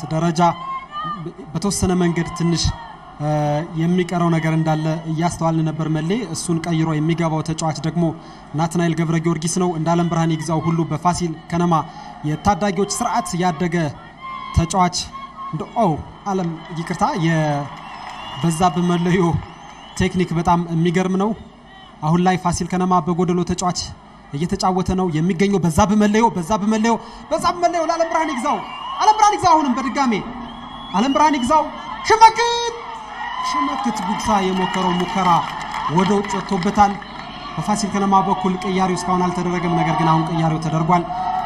ደረጃ በተወሰነ መንገድ ትንሽ የሚቀረው ነገር እንዳለ እያስተዋልን ነበር። መሌ እሱን ቀይሮ የሚገባው ተጫዋች ደግሞ ናትናኤል ገብረ ጊዮርጊስ ነው። እንደ አለም ብርሃን ይግዛው ሁሉ በፋሲል ከነማ የታዳጊዎች ስርዓት ያደገ ተጫዋች እንደ ኦ አለም ይቅርታ፣ የበዛብህ መለዮ ቴክኒክ በጣም የሚገርም ነው። አሁን ላይ ፋሲል ከነማ በጎደሎ ተጫዋች እየተጫወተ ነው የሚገኘው። በዛብህ መለዮ በዛብህ መለዮ በዛብህ መለዮ ለአለም ብርሃን ይግዛው አለም ብርሃን ይግዛው አሁንም በድጋሜ አለም ብርሃን ይግዛው ሽመክት ሽመክት ጉግሳ የሞከረው ሙከራ ወደ ውጭ ወጥቶበታል። በፋሲል ከነማ በኩል ቅያሪው እስካሁን አልተደረገም። ነገር ግን አሁን ቅያሪው ተደርጓል።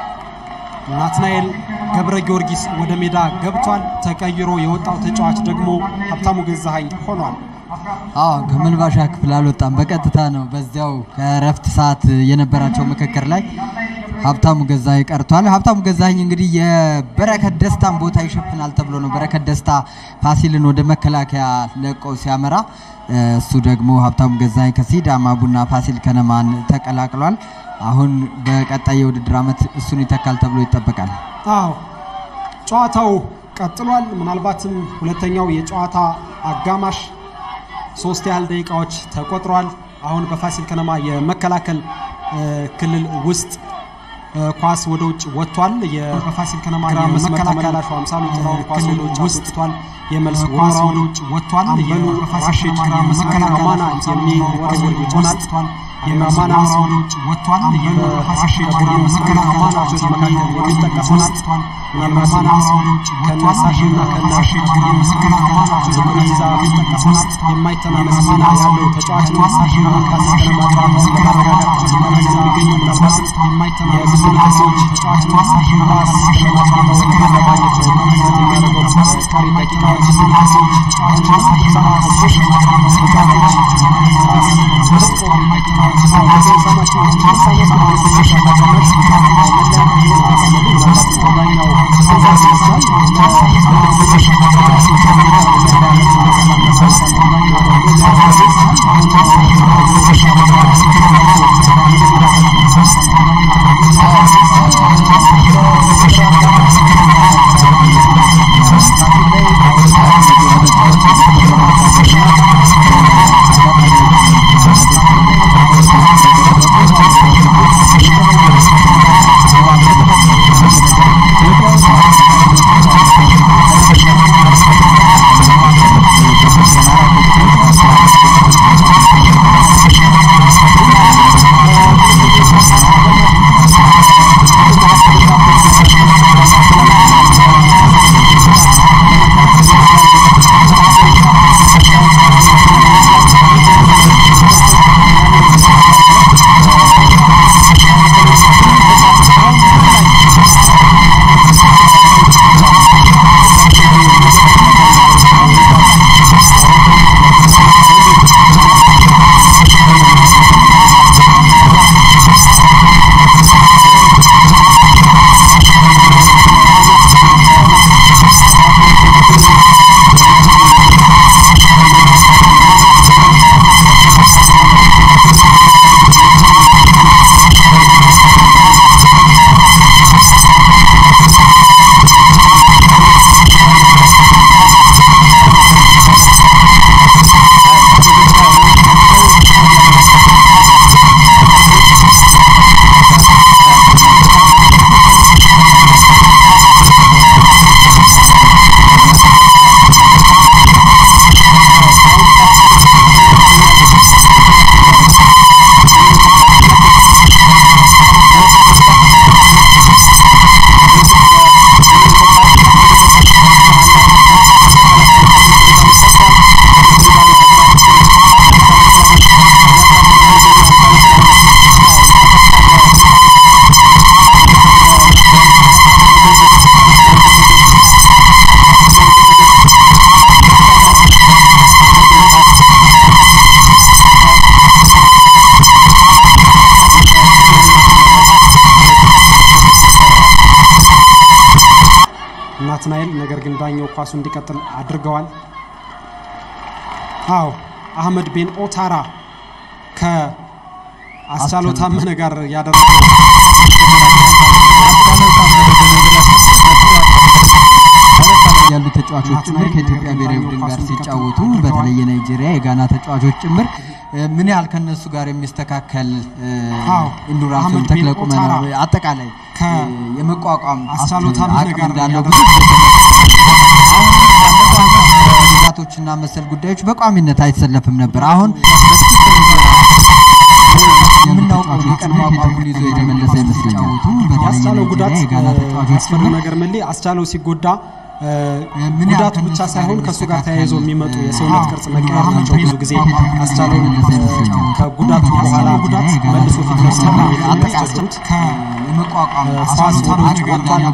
ናትናኤል ገብረ ጊዮርጊስ ወደ ሜዳ ገብቷል። ተቀይሮ የወጣው ተጫዋች ደግሞ ሀብታሙ ገዛሀኝ ሆኗል። አዎ ከመልባሻ ክፍል አልወጣም፣ በቀጥታ ነው በዚያው ከረፍት ሰዓት የነበራቸው ምክክር ላይ ሀብታሙ ገዛኸኝ ቀርቷል። ሀብታሙ ገዛኸኝ እንግዲህ የበረከት ደስታን ቦታ ይሸፍናል ተብሎ ነው በረከት ደስታ ፋሲልን ወደ መከላከያ ለቆ ሲያመራ፣ እሱ ደግሞ ሀብታሙ ገዛኸኝ ከሲዳማ ቡና ፋሲል ከነማን ተቀላቅሏል። አሁን በቀጣይ የውድድር ዓመት እሱን ይተካል ተብሎ ይጠበቃል። አዎ ጨዋታው ቀጥሏል። ምናልባትም ሁለተኛው የጨዋታ አጋማሽ ሶስት ያህል ደቂቃዎች ተቆጥሯል። አሁን በፋሲል ከነማ የመከላከል ክልል ውስጥ ኳስ ወደ ውጭ ወጥቷል። በፋሲል ከነማ የመስመር ተመላላሹ አምሳሉ ጥራው ኳስ ወደ ውጭ አስወጥቷል። የመልስ ኳስ ወደ ውጭ ወጥቷል። አምበሉ ራሽድ የማና የሚወረወር ይሆናል። የማና ወደ ውጭ ወጥቷል። በራሽድ ቡድን ተጫዋቾች መካከል የሚጠቀስ ሆናል። ምናልባት ከነሳሽና ከነራሽድ ዝጉሪዛ የሚጠቀስ ሆናል። የማይተናነስ ሚና ያለው ተጫዋች ነው። ሳሽና ፋሲል ከነማ ጨዋታውን ለማረጋጋት ሲያደርግ የሚገኘው ምናልባትም የብዙ ልከሴዎች ተጫዋች ነው። ኳስ ለማጫወት ለማግኘት ጥረት የሚያደርገው ቀሪ ደቂቃዎች ብዙ ልከሴዎች ተጫዋች ነው። ሶስት ተጫዋቾች ኳስ በጥቆ ናትናኤል ነገር ግን ዳኛው ኳሱ እንዲቀጥል አድርገዋል። አዎ አህመድ ቤን ኦታራ ከአስቻለው ታመነ ጋር ያደረገው አስቻለው ታመነ ያሉ ተጫዋቾች ጭምር ከኢትዮጵያ ብሔራዊ ቡድን ጋር ሲጫወቱ በተለይ የናይጄሪያ የጋና ተጫዋቾች ጭምር እ፣ ምን ያህል ከነሱ ጋር የሚስተካከል እ፣ አዎ። ኢንዱራንስ ወይም አህመድ ተክለ ቢን ቁመና ኦታራ ወይ አጠቃላይ ከ- እ፣ የመቋቋም አስቻለው አስ- ታምነ አቅም ጋር እንዳለው ያደረገው ብዙ ጉዳቶችና መሰል ጉዳዮች በቋሚነት አይሰለፍም ነበር። አሁን የምናውቀው የቀድሞ አቋሙን ይዞ የተመለሰ ይመስለኛል። ያስቻለው ጉዳት ያስፈሪው ነገር መሌ አስቻለው ሲጎዳ እ፣ ምን ያህል ጉዳቱ ብቻ ከእነሱ ሳይሆን ጋር ከእሱ ጋር ተያይዞ የሚመጡ የሚስተካከል፣ የሰውነት አዎ፣ ቅርጽ መቀየር ናቸው። ብዙ ጊዜ አስቻለውን እ፣ ከጉዳቱ በኋላ መልሶ ፊት ለፊት የሚያስቸግሩት የመቋቋም ኳስ ወደ ውጭ ወጥቷል።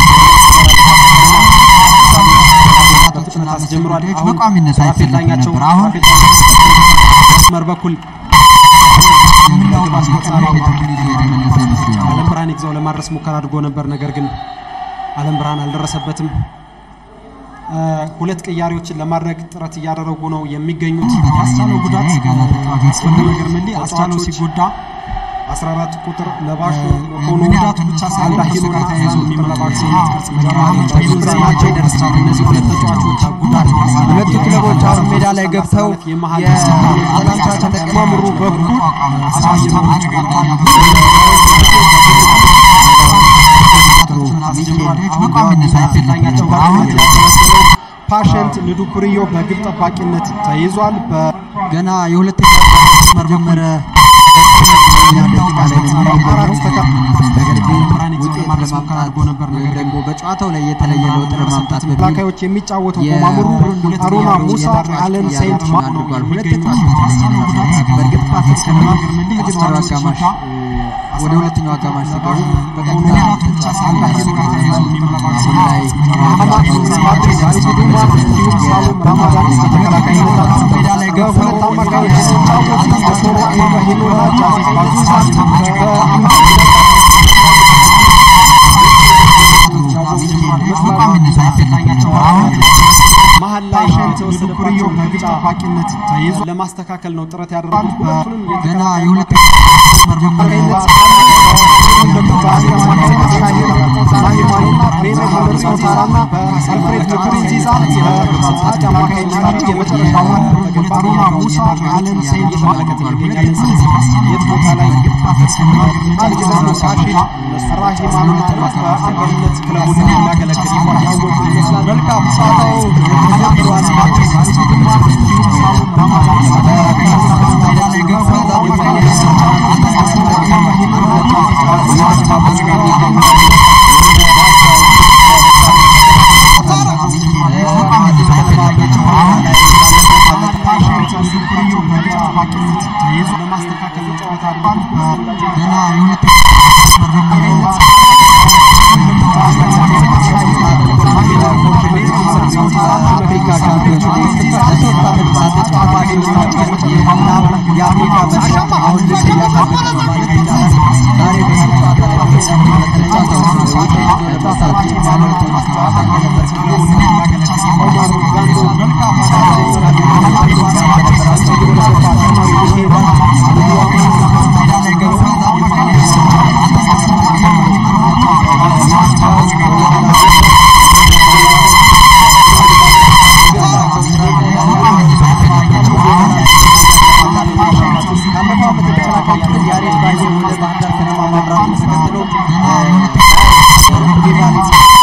በፍጥነት አስጀምሯል። አሁን በቋሚነት ሱራፌል አይሰለፍም ዳኛቸው ነበር። አሁን ሱራፌል ዳኛቸው መስመር በኩል የምናውቀው የቀድሞ አቋሙን ይዞ የተመለሰ ይመስለኛል። አለም ብርሃን ይግዛው ለማድረስ ሙከራ አድርጎ ነበር። ነገር ግን አለም ብርሃን አልደረሰበትም። እ፣ ሁለት ቅያሬዎችን ለማድረግ ጥረት እያደረጉ ነው የሚገኙት። ያስቻለው ጉዳት ያስፈሪ ነገር መሌ አስቻለው ሲጎዳ 14 ቁጥር ለባሹ ሆኖ ጉዳቱ ብቻ ሳይሆን ከእሱ ጋር ተያይዞ የሚመጡ የሰውነት ቅርጽ መቀየር ቢሉንዛ ናቸው። እነዚህ ሁለት ተጫዋቾች ጉዳት ሁለቱ ክለቦች አሁን ሜዳ ላይ ገብተው የሰላምታ ተጠቅመምሩ በኩል ፓሸንት ንዱ ኩርዮ በግብ ጠባቂነት ተይዟል። በ- ገና የሁለተኛ መስመር ጀመረ ደቂቃ ላይ ነው አራት ተካ- ነገር ግን ብርሃን ይግዛው ውጤት ለማድረስ ሙከራ ለማምጣት አድርጎ ነበር። ወይም ነገር ደግሞ በጨዋታው ላይ የተለየ ለውጥ ለማምጣት በሚል ተከላካዮች የሚጫወተው ቦማሙሩ አሩና ሙሳ አለን ሴንት ማ አድርጓል። ሁለት ተጫዋቾች በእርግጥ ፋሲል ከነማ የመጀመሪያው አጋማሽ እ፣ ወደ ሁለተኛው አጋማሽ ሲገቡ በቀጥታ ተጫዋች አሁን ላይ ሜዳ ላይ ገብተው አማካዮች ሲጫወቱ በቶሎ ኢብራሂሞና ጃዝ ባዙዛን መሀል ላይ የተወሰደባቸው በግብ ጠባቂነት ተይዞ ለማስተካከል ነው ጥረት ያደረጉት። ሁለቱንም ገና የተከላካይ የሁለተኛ መስመር ጀምሮ መልካም ጨዋታው ለማስተካከል ጨዋታ ገና የሁለተኛ መስመር ጀምሮ አፍሪካ ሻምፒዮንስ ሊግ ለሶስት ዓመታት ተጨማሪ የአፍሪካ መድረክ አሁን ልክ እያካበተ ነው ማለት ይቻላል። ዛሬ በዚህ ጨዋታ ላይ በተለይ ጨዋታው ውጤት ይዞ ለመውጣት የሚያደርገውን ጨዋታ እንደነበር ኦማር ጋንዶ መልካም ካለፈው ዓመት የተከላካይ ክፍል ያሬድ ባዬ ወደ ባህር ዳር ከነማ ማምራቱን ተከትሎ ሪቫል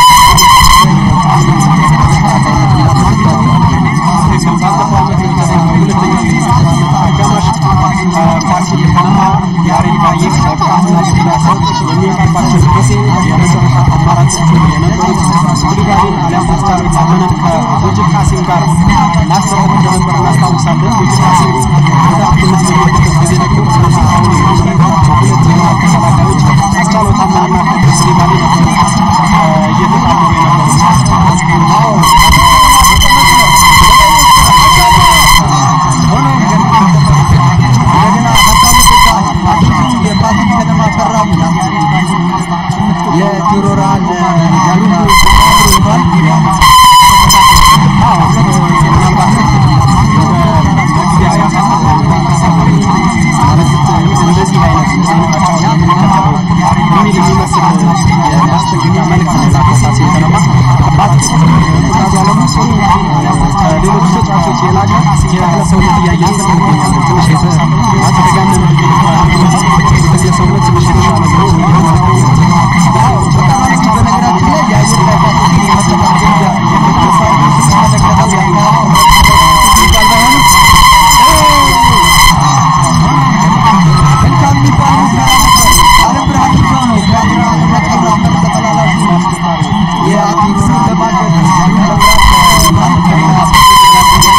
ባለፈው ዓመት በተለይ በሁለተኛው አጋማሽ ፋሲል ከነማ ያሬድ ባዬ ከብቃትና በጉዳት በሚወጣባቸው ጊዜ የመጨረሻ አማራጮቹ የነበሩት ኩሊባሊን አሊያም አስቻለው ታመነን ከሙጂብ ካሲም ጋር ማሰራት እንደነበር እናስታውሳለን። ሙጂብ ካሲም ጉዳትነት በሚወጡበት ጊዜ ደግሞ እነዚህ አሁን የምንመለከታቸው ሁለት የመሃል ተከላካዮች አስቻለው ታመነና ከድር ኩሊባሊ ነበሩ እየተጣመሩ የነበሩት። እንደገና ሀብታሙ ገዛ አዲሱ የፋሲል ከነማ ፈራሚ የጁሮራ ለጃሉንዱ ሆኗል። እንደዚህ አይነት የሚል የሚመስል የላቀ የተክለ ሰውነት እያየንበት እንገኛለን። ትንሽ የተጋነነ ተክለ ሰውነት ትንሽ የተሻለ ነው በነገራችን ላይ የአየር ላይ ኳሶችን የመጠቀም ግንጃ የሳይንስ ስንመለከተው የአካባቢ የሚባል ባይሆንም መልካም የሚባል ሙከራ ነበር። አለም ብርሃን ይዘው ነው ከግራ ወደ ቀኝ መስመር ተመላላሹ የአትሌቲክሱን ለማገዝ አለም ብርሃን ማለት ከሚና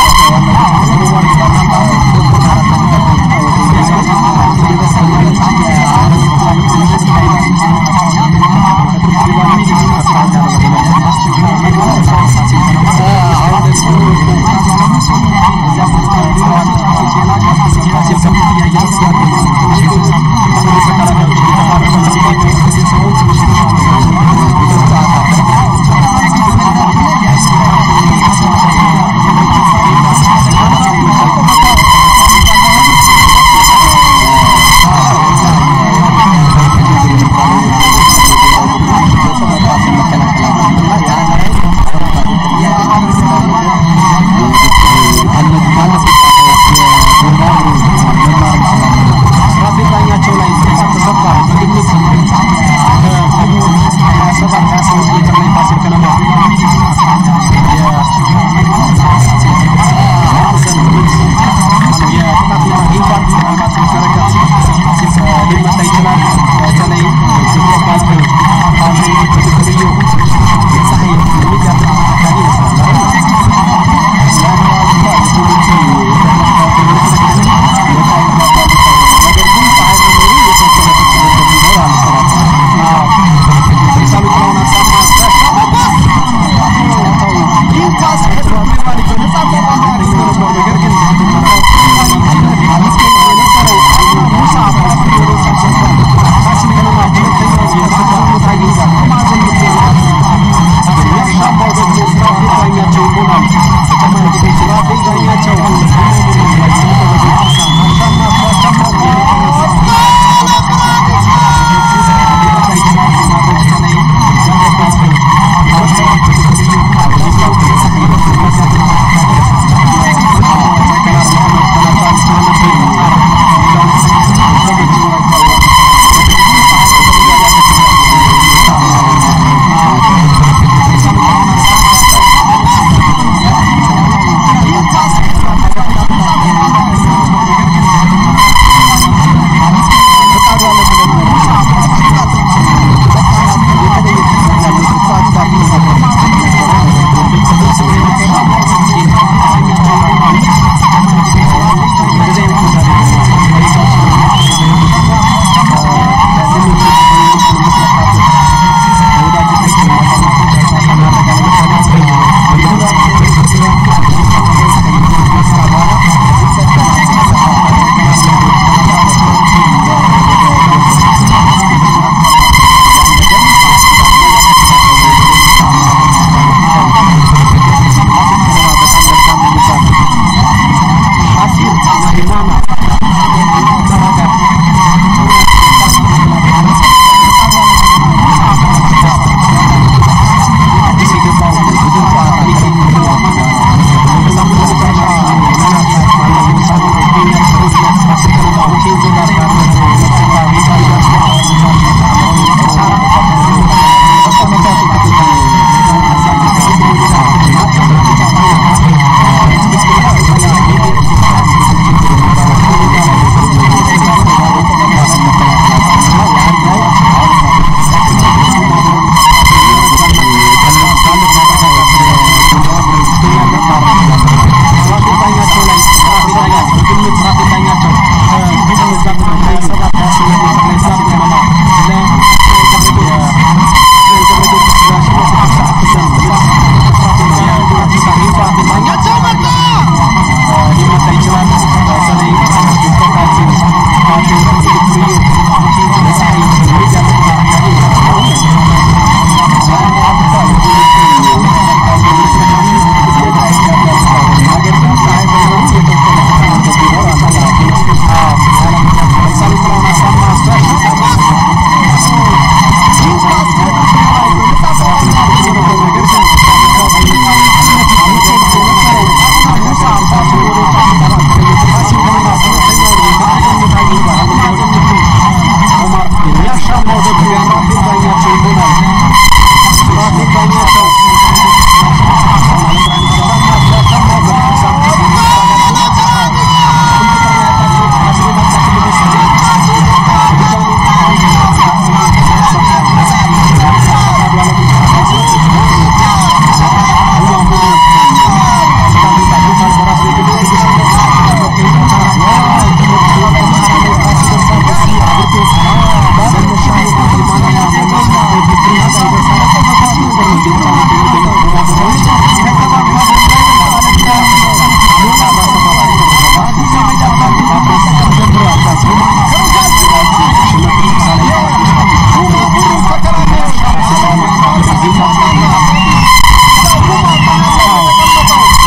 ራፌል ዳኛቸው ላይ ጥቃት ተሰጥቷል። በግምት ከ27 28 ሜትር ላይ ፋሲል ከነማ የቅጣት ምት አግኝቷል። ምናልባት ከረቀት ሊመታ ይችላል። በተለይ ከባድ ፋሽን ትክክልዮ ፀሐይ የሚጋጥ ተፎካካሪ ይመስላል አይደል?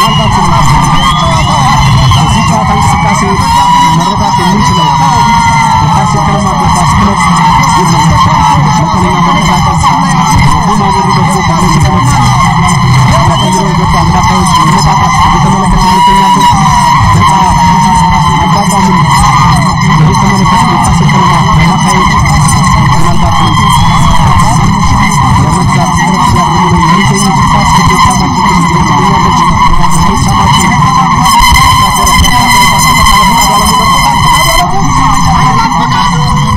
ምናልባትም ከዚህ ጨዋታ እንቅስቃሴ መረዳት የምንችለው የፋሲል ከነማ እግር ኳስ ክለብ መጠነኛ መቀዛቀዝ ቡማሙሩ ደግሞ በእነዚህ ሁለት ተቀይረው የገቡ አማካዮች መነቃቃት እየተመለከት እንገኛለን። ነፃ መቋቋምን እየተመለከት የፋሲል ከነማ አማካዮች ምናልባትም ለመግዛት ጥረት እያደረጉ ነው የሚገኙት። ኳስ ግዴታ ሳማችን ውስጥ ትገኛለች። ግዴታ ሳማችን ያሻገረ ያሻገረ ኳስ ተጠቃለ ፍቃዱ አለሙ ደርሶታል። ፍቃዱ አለሙ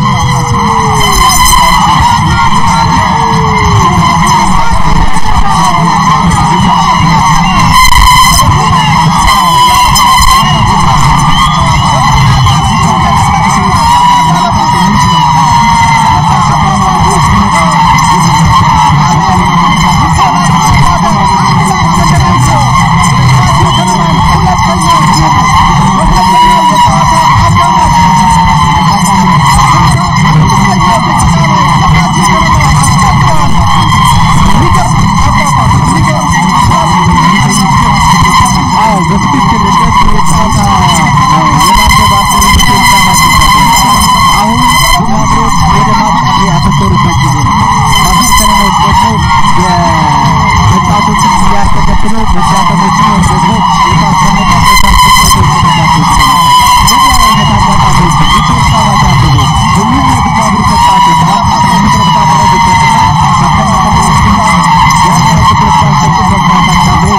አዎ በትክክል እንደዚህ የጨዋታ የማገባት ምልክት ሰማችን አሁን ቡማብሮች ወደ ማጥቃት ያተኮሩበት ጊዜ ነው። ፋሲል ከነማዎች ደግሞ የተጫዋቾችን እያስተከትለው መዳከሞችን ወይም ደግሞ የኳስ መመጣት የኳስ ፍጥነት የሚሰጣቸው ይችላል። በዚህ አይነት አጋጣሚዎች ቪክቶር ሳባጅ አድርጎ ሁሉም የቡማብሩ ተጫዋቾች ማጥቃት ላይ ትኩረት ባደረጉበትና መከላከል ስፋት ያን ያህል ትኩረት ባልሰጡበት ሰዓት አካባቢ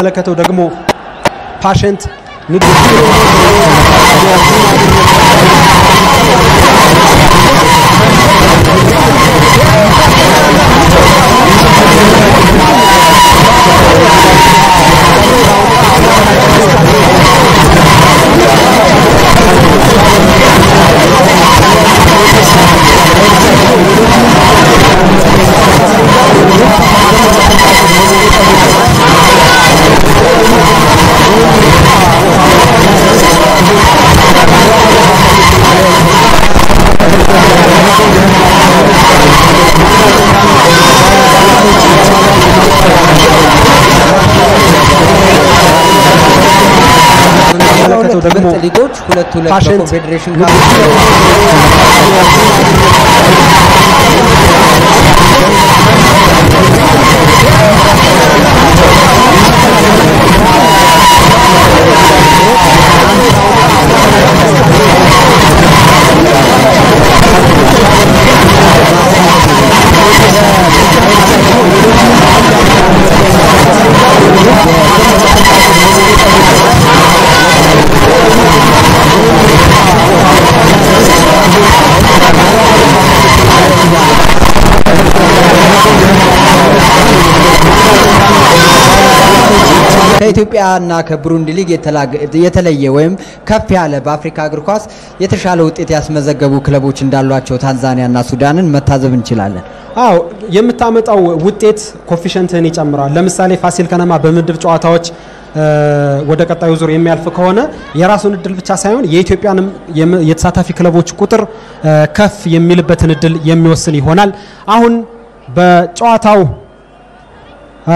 የምንመለከተው ደግሞ ፓሸንት ንግድ የምንመለከተው ደግሞ ምርጥ ሊጎች ሁለት ሁለት ፓሸንት በኮንፌዴሬሽን ንግድ ከኢትዮጵያ እና ከቡሩንዲ ሊግ የተላገ- የተለየ ወይም ከፍ ያለ በአፍሪካ እግር ኳስ የተሻለ ውጤት ያስመዘገቡ ክለቦች እንዳሏቸው ታንዛኒያ እና ሱዳንን መታዘብ እንችላለን። አዎ የምታመጣው ውጤት ኮፊሸንትህን ይጨምራል። ለምሳሌ ፋሲል ከነማ በምድብ ጨዋታዎች እ፣ ወደ ቀጣዩ ዙር የሚያልፍ ከሆነ የራሱን እድል ብቻ ሳይሆን የኢትዮጵያንም የም- የተሳታፊ ክለቦች ቁጥር እ፣ ከፍ የሚልበትን እድል የሚወስን ይሆናል። አሁን በጨዋታው እ፣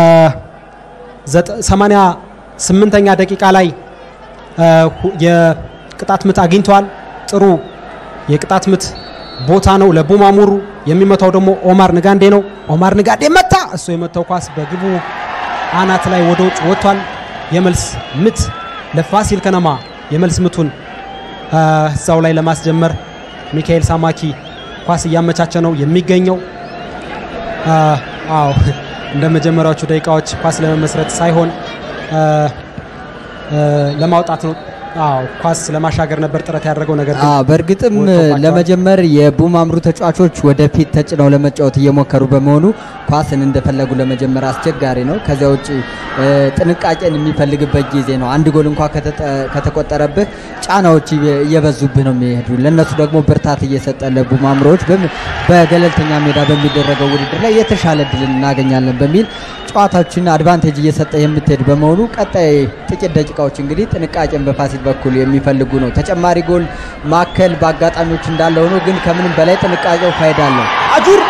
ዘጠ- 88ኛ ደቂቃ ላይ እ፣ ሁ- የቅጣት ምት አግኝተዋል። ጥሩ የቅጣት ምት ቦታ ነው ለቡማሙሩ። የሚመታው ደግሞ ኦማር ንጋንዴ ነው። ኦማር ንጋንዴ መታ። እሱ የመታው ኳስ በግቡ አናት ላይ ወደ ውጭ ወጥቷል። የመልስ ምት ለፋሲል ከነማ የመልስ ምቱን አ፣ እዛው ላይ ለማስጀመር ሚካኤል ሳማኪ ኳስ እያመቻቸ ነው የሚገኘው። አ፣ አዎ እንደ መጀመሪያዎቹ ደቂቃዎች ኳስ ለመመስረት ሳይሆን አ፣ አ፣ ለማውጣት ነው። አዎ ኳስ ለማሻገር ነበር ጥረት ያደረገው ነገር ግን አዎ በእርግጥም ወጥቶባቸዋል። ለመጀመር የቡማምሩ ተጫዋቾች ወደፊት ተጭነው ለመጫወት እየሞከሩ በመሆኑ ኳስን እንደፈለጉ ለመጀመር አስቸጋሪ ነው። ከዚያ ውጭ እ፣ ጥንቃቄን የሚፈልግበት ጊዜ ነው። አንድ ጎል እንኳ ከተጠ- ከተቆጠረብህ ጫናዎች እየ- እየበዙብህ ነው የሚሄዱ። ለእነሱ ደግሞ ብርታት እየሰጠ ለቡማምሮች በም- በገለልተኛ ሜዳ በሚደረገው ውድድር ላይ የተሻለ እድል እናገኛለን በሚል ጨዋታዎችን አድቫንቴጅ እየሰጠ የምትሄድ በመሆኑ ቀጣይ ጥቂት ደቂቃዎች እንግዲህ ጥንቃቄን በፋሲል በኩል የሚፈልጉ ነው። ተጨማሪ ጎል ማከል በአጋጣሚዎች እንዳለ ሆኖ ግን ከምንም በላይ ጥንቃቄው ፋይዳ አለው። አጁር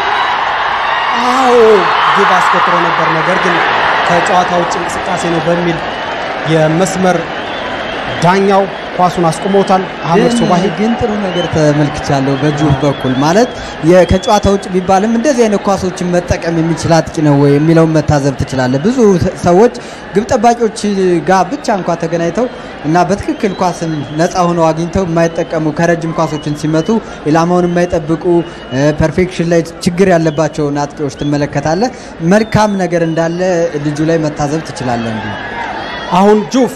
አዎ ግብ አስቆጥሮ ነበር። ነገር ግን ከጨዋታ ውጭ እንቅስቃሴ ነው በሚል የመስመር ዳኛው ኳሱን አስቆሞታል። አህመድ ግን- ሶባሂ ግን ጥሩ ነገር ተመልክቻለሁ በጁፍ በኩል ማለት የ- ከጨዋታ ውጭ ቢባልም እንደዚህ አይነት ኳሶችን መጠቀም የሚችል አጥቂ ነው ወይ የሚለውን መታዘብ ትችላለህ። ብዙ ተ- ሰዎች ግብ ጠባቂዎች ጋር ብቻ እንኳ ተገናኝተው እና በትክክል ኳስን ነፃ ሆነው አግኝተው የማይጠቀሙ ከረጅም ኳሶችን ሲመቱ ኢላማውን የማይጠብቁ ፐርፌክሽን ላይ ችግር ያለባቸውን አጥቂዎች ትመለከታለህ። መልካም ነገር እንዳለ ልጁ ላይ መታዘብ ትችላለህ እንዲሁ አሁን ጁፍ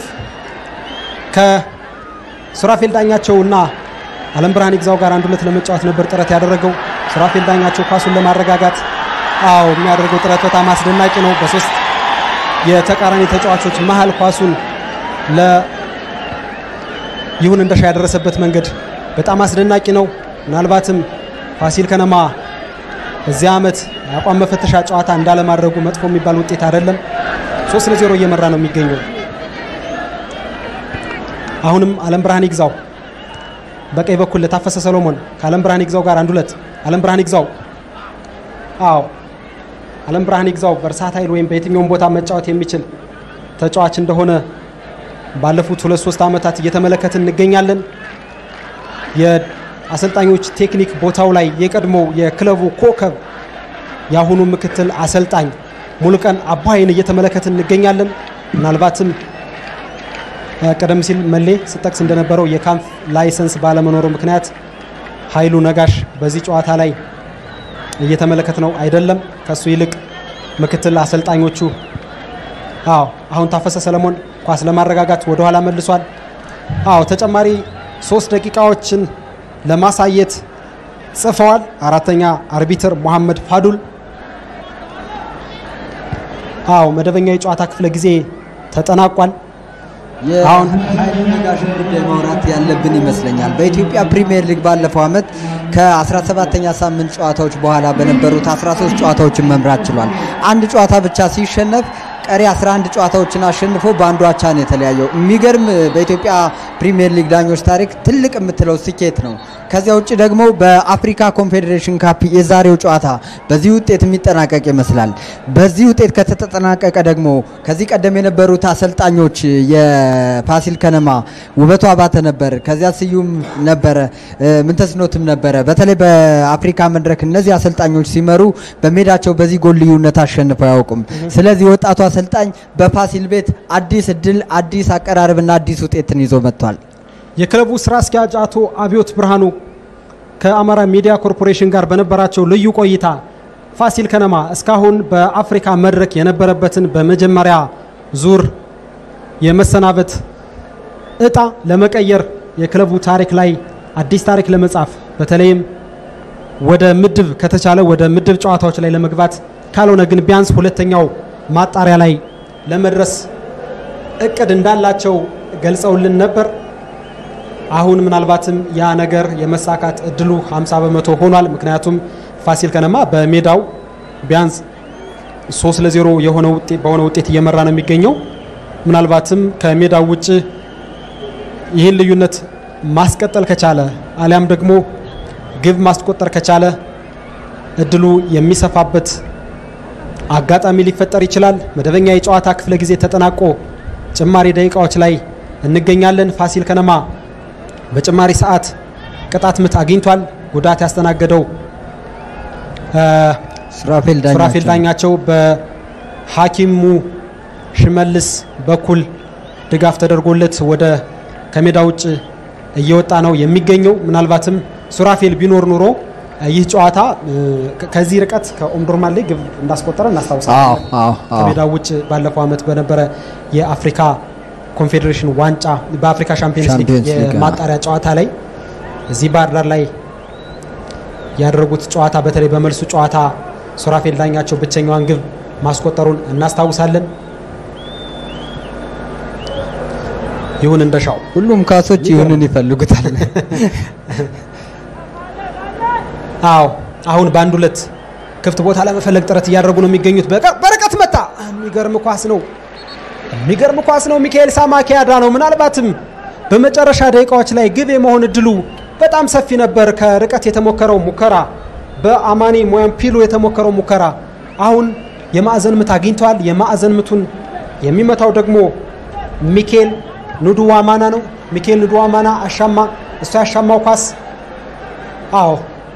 ከሱራፌል ዳኛቸው እና አለም ብርሃን ይግዛው ጋር አንድ ሁለት ለመጫወት ነበር ጥረት ያደረገው። ሱራፌል ዳኛቸው ኳሱን ለማረጋጋት አዎ የሚያደርገው ጥረት በጣም አስደናቂ ነው። በሶስት የተቃራኒ ተጫዋቾች መሀል ኳሱን ለ ይሁን እንደሻ ያደረሰበት መንገድ በጣም አስደናቂ ነው። ምናልባትም ፋሲል ከነማ በዚህ ዓመት የአቋም መፈተሻ ጨዋታ እንዳለማድረጉ መጥፎ የሚባል ውጤት አይደለም። ሶስት ለዜሮ እየመራ ነው የሚገኘው። አሁንም አለም ብርሃን ይግዛው በቀኝ በኩል ለታፈሰ ሰሎሞን ከአለም ብርሃን ይግዛው ጋር አንድ ሁለት አለም ብርሃን ይግዛው አዎ አለም ብርሃን ይግዛው በርሳታይል ወይም በየትኛውም ቦታ መጫወት የሚችል ተጫዋች እንደሆነ ባለፉት ሁለት ሶስት ዓመታት እየተመለከትን እንገኛለን። የአሰልጣኞች ቴክኒክ ቦታው ላይ የቀድሞው የክለቡ ኮከብ የአሁኑ ምክትል አሰልጣኝ ሙሉቀን አባይን እየተመለከትን እንገኛለን። ምናልባትም እ፣ ቀደም ሲል መሌ ስጠቅስ እንደነበረው የካምፕ ላይሰንስ ባለመኖሩ ምክንያት ኃይሉ ነጋሽ በዚህ ጨዋታ ላይ እየተመለከት ነው አይደለም። ከሱ ይልቅ ምክትል አሰልጣኞቹ አዎ አሁን ታፈሰ ሰለሞን ኳስ ለማረጋጋት ወደኋላ መልሷል። አዎ ተጨማሪ ሶስት ደቂቃዎችን ለማሳየት ጽፈዋል። አራተኛ አርቢትር ሙሐመድ ፋዱል። አዎ መደበኛ የጨዋታ ክፍለ ጊዜ ተጠናቋል። አሁን የኃይሌ ነጋሽን ጉዳይ ማውራት ያለብን ይመስለኛል። በኢትዮጵያ ፕሪሚየር ሊግ ባለፈው ዓመት ከ17ኛ ሳምንት ጨዋታዎች በኋላ በነበሩት 13 ጨዋታዎችን መምራት ችሏል። አንድ ጨዋታ ብቻ ሲሸነፍ ቀሪ 11 ጨዋታዎችን አሸንፎ በአንዱ አቻ ነው የተለያየው። የሚገርም በኢትዮጵያ ፕሪሚየር ሊግ ዳኞች ታሪክ ትልቅ የምትለው ስኬት ነው። ከዚያ ውጭ ደግሞ በአፍሪካ ኮንፌዴሬሽን ካፕ የዛሬው ጨዋታ በዚህ ውጤት የሚጠናቀቅ ይመስላል። በዚህ ውጤት ከተጠናቀቀ ደግሞ ከዚህ ቀደም የነበሩት አሰልጣኞች የፋሲል ከነማ ውበቱ አባተ ነበር፣ ከዚያ ስዩም ነበረ፣ ምንተስኖትም ነበረ። በተለይ በአፍሪካ መድረክ እነዚህ አሰልጣኞች ሲመሩ በሜዳቸው በዚህ ጎል ልዩነት አሸንፈው አያውቁም። ስለዚህ ወጣቱ አሰልጣኝ በፋሲል ቤት አዲስ እድል፣ አዲስ አቀራረብና አዲስ ውጤትን ይዞ መጥቷል። የክለቡ ስራ አስኪያጅ አቶ አብዮት ብርሃኑ ከአማራ ሚዲያ ኮርፖሬሽን ጋር በነበራቸው ልዩ ቆይታ ፋሲል ከነማ እስካሁን በአፍሪካ መድረክ የነበረበትን በመጀመሪያ ዙር የመሰናበት እጣ ለመቀየር የክለቡ ታሪክ ላይ አዲስ ታሪክ ለመጻፍ በተለይም ወደ ምድብ ከተቻለ ወደ ምድብ ጨዋታዎች ላይ ለመግባት ካልሆነ ግን ቢያንስ ሁለተኛው ማጣሪያ ላይ ለመድረስ እቅድ እንዳላቸው ገልጸውልን ነበር። አሁን ምናልባትም ያ ነገር የመሳካት እድሉ 50 በመቶ ሆኗል። ምክንያቱም ፋሲል ከነማ በሜዳው ቢያንስ 3 ለ0 የሆነ ውጤት በሆነ ውጤት እየመራ ነው የሚገኘው። ምናልባትም ከሜዳው ውጭ ይህን ልዩነት ማስቀጠል ከቻለ አሊያም ደግሞ ግብ ማስቆጠር ከቻለ እድሉ የሚሰፋበት አጋጣሚ ሊፈጠር ይችላል። መደበኛ የጨዋታ ክፍለ ጊዜ ተጠናቆ ጭማሪ ደቂቃዎች ላይ እንገኛለን። ፋሲል ከነማ በጭማሪ ሰዓት ቅጣት ምት አግኝቷል። ጉዳት ያስተናገደው ሱራፌል ሱራፌል ዳኛቸው ዳኛቸው በሐኪሙ ሽመልስ በኩል ድጋፍ ተደርጎለት ወደ ከሜዳ ውጭ እየወጣ ነው የሚገኘው። ምናልባትም ሱራፌል ቢኖር ኑሮ ይህ ጨዋታ ከዚህ ርቀት ከኦምዱርማን ላይ ግብ እንዳስቆጠረ አዎ እናስታውሳለን። አዎ አዎ ከሜዳው ውጭ ባለፈው ዓመት በነበረ የአፍሪካ ኮንፌዴሬሽን ዋንጫ በአፍሪካ ሻምፒዮንስ ሊግ ሻምፒዮንስ ሊግ፣ አዎ። የማጣሪያ ጨዋታ ላይ እዚህ ባህር ዳር ላይ ያደረጉት ጨዋታ በተለይ በመልሱ ጨዋታ ሱራፌል ዳኛቸው ብቸኛዋን ግብ ማስቆጠሩን እናስታውሳለን። ይሁን እንደሻው ሁሉም ካሶች ይሁንን ይፈልጉታል። አዎ አሁን በአንድ ሁለት ክፍት ቦታ ለመፈለግ ጥረት እያደረጉ ነው የሚገኙት። በቀ- በርቀት መታ። የሚገርም ኳስ ነው፣ የሚገርም ኳስ ነው። ሚካኤል ሳማኪያዳ ነው። ምናልባትም በመጨረሻ ደቂቃዎች ላይ ግብ የመሆን እድሉ በጣም ሰፊ ነበር። ከርቀት የተሞከረው ሙከራ፣ በአማኒ ሞያምፒሉ የተሞከረው ሙከራ አሁን የማዕዘን ምት አግኝተዋል። የማዕዘን ምቱን የሚመታው ደግሞ ሚካኤል ኑዱዋማና ነው። ሚካኤል ኑዱዋማና አሻማ፣ እሱ ያሻማው ኳስ አዎ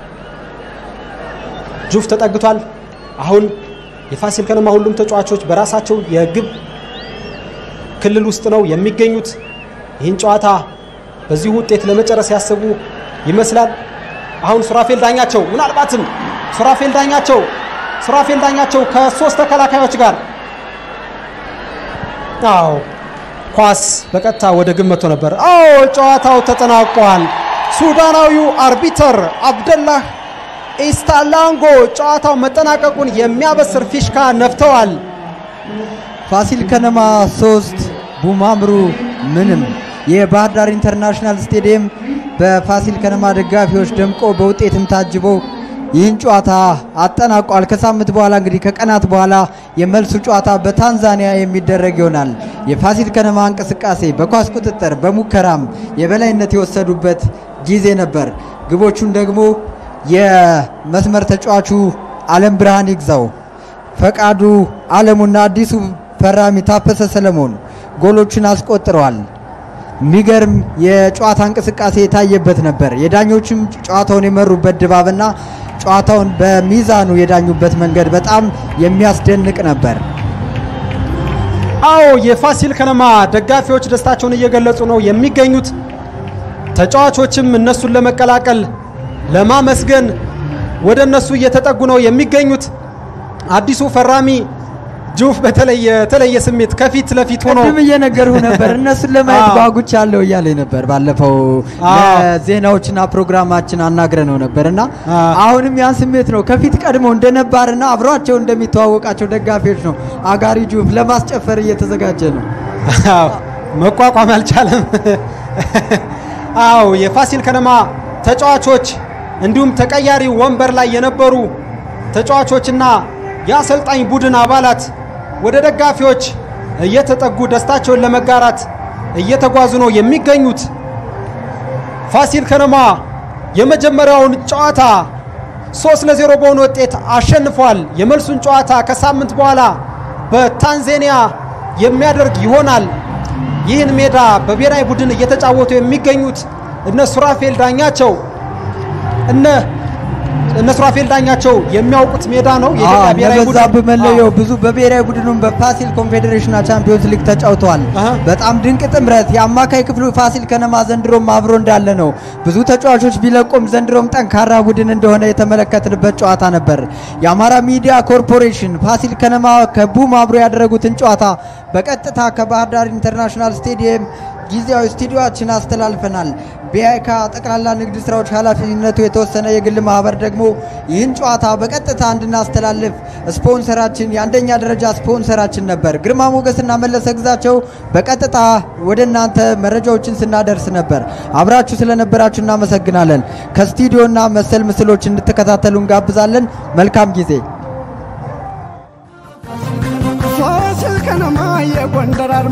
ጁፍ ተጠግቷል። አሁን የፋሲል ከነማ ሁሉም ተጫዋቾች በራሳቸው የግብ ክልል ውስጥ ነው የሚገኙት። ይህን ጨዋታ በዚሁ ውጤት ለመጨረስ ያሰቡ ይመስላል። አሁን ሱራፌል ዳኛቸው ምናልባትም ሱራፌል ዳኛቸው ሱራፌል ዳኛቸው ከሶስት ተከላካዮች ጋር አዎ ኳስ በቀጥታ ወደ ግብ መጥቶ ነበር። አዎ ጨዋታው ተጠናቋል። ሱዳናዊው አርቢተር አብደላህ ኢስታላንጎ ጨዋታው መጠናቀቁን የሚያበስር ፊሽካ ነፍተዋል። ፋሲል ከነማ ሶስት ቡማምሩ ምንም። የባህር ዳር ኢንተርናሽናል ስቴዲየም በፋሲል ከነማ ደጋፊዎች ደምቆ በውጤትም ታጅቦ ይህን ጨዋታ አጠናቋል። ከሳምንት በኋላ እንግዲህ ከቀናት በኋላ የመልሱ ጨዋታ በታንዛኒያ የሚደረግ ይሆናል። የፋሲል ከነማ እንቅስቃሴ በኳስ ቁጥጥር በሙከራም የበላይነት የወሰዱበት ጊዜ ነበር። ግቦቹን ደግሞ የመስመር ተጫዋቹ አለም ብርሃን ይግዛው ፈቃዱ አለሙና አዲሱ ፈራሚ ታፈሰ ሰለሞን ጎሎችን አስቆጥረዋል። የሚገርም የጨዋታ እንቅስቃሴ የታየበት ነበር። የዳኞችም ጨዋታውን የመሩበት ድባብና ጨዋታውን በሚዛኑ የዳኙበት መንገድ በጣም የሚያስደንቅ ነበር። አዎ የፋሲል ከነማ ደጋፊዎች ደስታቸውን እየገለጹ ነው የሚገኙት። ተጫዋቾችም እነሱን ለመቀላቀል ለማመስገን ወደ እነሱ እየተጠጉ ነው የሚገኙት። አዲሱ ፈራሚ ጁፍ በተለይ የተለየ ስሜት ከፊት ለፊት ሆኖ ቅድም እየነገርሁ ነበር እነሱን ለማየት አዎ። ጓጉቻለሁ እያለ ነበር። ባለፈው አዎ። ለዜናዎችና ፕሮግራማችን አናግረ ነው ነበር እና አዎ። አሁንም ያን ስሜት ነው ከፊት ቀድሞ እንደነባርና አብሯቸው እንደሚተዋወቃቸው ደጋፊዎች ነው አጋሪ ጁፍ ለማስጨፈር እየተዘጋጀ ነው። አዎ፣ መቋቋም አልቻለም። አዎ የፋሲል ከነማ ተጫዋቾች እንዲሁም ተቀያሪ ወንበር ላይ የነበሩ ተጫዋቾችና የአሰልጣኝ ቡድን አባላት ወደ ደጋፊዎች እየተጠጉ ደስታቸውን ለመጋራት እየተጓዙ ነው የሚገኙት። ፋሲል ከነማ የመጀመሪያውን ጨዋታ ሶስት ለዜሮ በሆነ ውጤት አሸንፏል። የመልሱን ጨዋታ ከሳምንት በኋላ በታንዛኒያ የሚያደርግ ይሆናል። ይህን ሜዳ በብሔራዊ ቡድን እየተጫወቱ የሚገኙት እነ ሱራፌል ዳኛቸው እነ እነ ሱራፌል ዳኛቸው የሚያውቁት ሜዳ ነው። የኢትዮጵያ ብሔራዊ ቡድን በዛብህ መለየው ብዙ በብሔራዊ ቡድኑም በፋሲል ኮንፌዴሬሽንና ቻምፒዮንስ ሊግ ተጫውተዋል። አሃ። በጣም ድንቅ ጥምረት የአማካይ ክፍሉ ፋሲል ከነማ ዘንድሮም አብሮ እንዳለ ነው። ብዙ ተጫዋቾች ቢለቁም ዘንድሮም ጠንካራ ቡድን እንደሆነ የተመለከትንበት ጨዋታ ነበር። የአማራ ሚዲያ ኮርፖሬሽን ፋሲል ከነማ ከቡም አብሮ ያደረጉትን ጨዋታ በቀጥታ ከባህር ዳር ኢንተርናሽናል ስቴዲየም ጊዜያዊ ስቱዲዮችን አስተላልፈናል። ቢአይካ ጠቅላላ ንግድ ስራዎች ኃላፊነቱ የተወሰነ የግል ማህበር ደግሞ ይህን ጨዋታ በቀጥታ እንድናስተላልፍ ስፖንሰራችን የአንደኛ ደረጃ ስፖንሰራችን ነበር። ግርማ ሞገስና መለሰ ግዛቸው በቀጥታ ወደ እናንተ መረጃዎችን ስናደርስ ነበር። አብራችሁ ስለነበራችሁ እናመሰግናለን። ከስቱዲዮና መሰል ምስሎች እንድትከታተሉ እንጋብዛለን። መልካም ጊዜ። ፋሲል ከነማ የጎንደር አርማ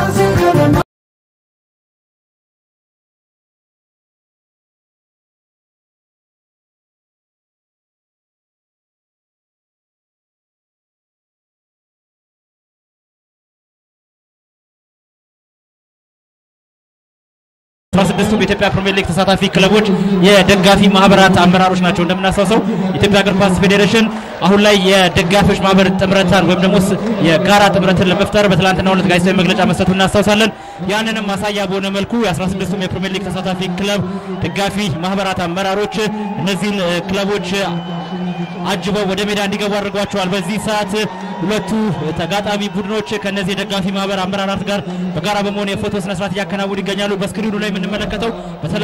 አስራ ስድስቱም የኢትዮጵያ ፕሪሚየር ሊግ ተሳታፊ ክለቦች የደጋፊ ማህበራት አመራሮች ናቸው። እንደምናስታውሰው የኢትዮጵያ እግር ኳስ ፌዴሬሽን አሁን ላይ የደጋፊዎች ማህበር ጥምረታን ወይም ደግሞ ስ- የጋራ ጥምረትን ለመፍጠር በትላንትናው ዕለት ጋዜጣዊ መግለጫ መስጠቱ እናስታውሳለን። ያንንም ማሳያ በሆነ መልኩ የ16ቱም የፕሪሚየር ሊግ ተሳታፊ ክለብ ደጋፊ ማህበራት አመራሮች እነዚህን እ፣ ክለቦች አጅበው ወደ ሜዳ እንዲገቡ አድርጓቸዋል። በዚህ ሰዓት ሁለቱ ተጋጣሚ ቡድኖች ከነዚህ የደጋፊ ማህበር አመራራት ጋር በጋራ በመሆን የፎቶ ስነስርዓት እያከናወኑ ይገኛሉ። በስክሪኑ ላይ የምንመለከተው በተለ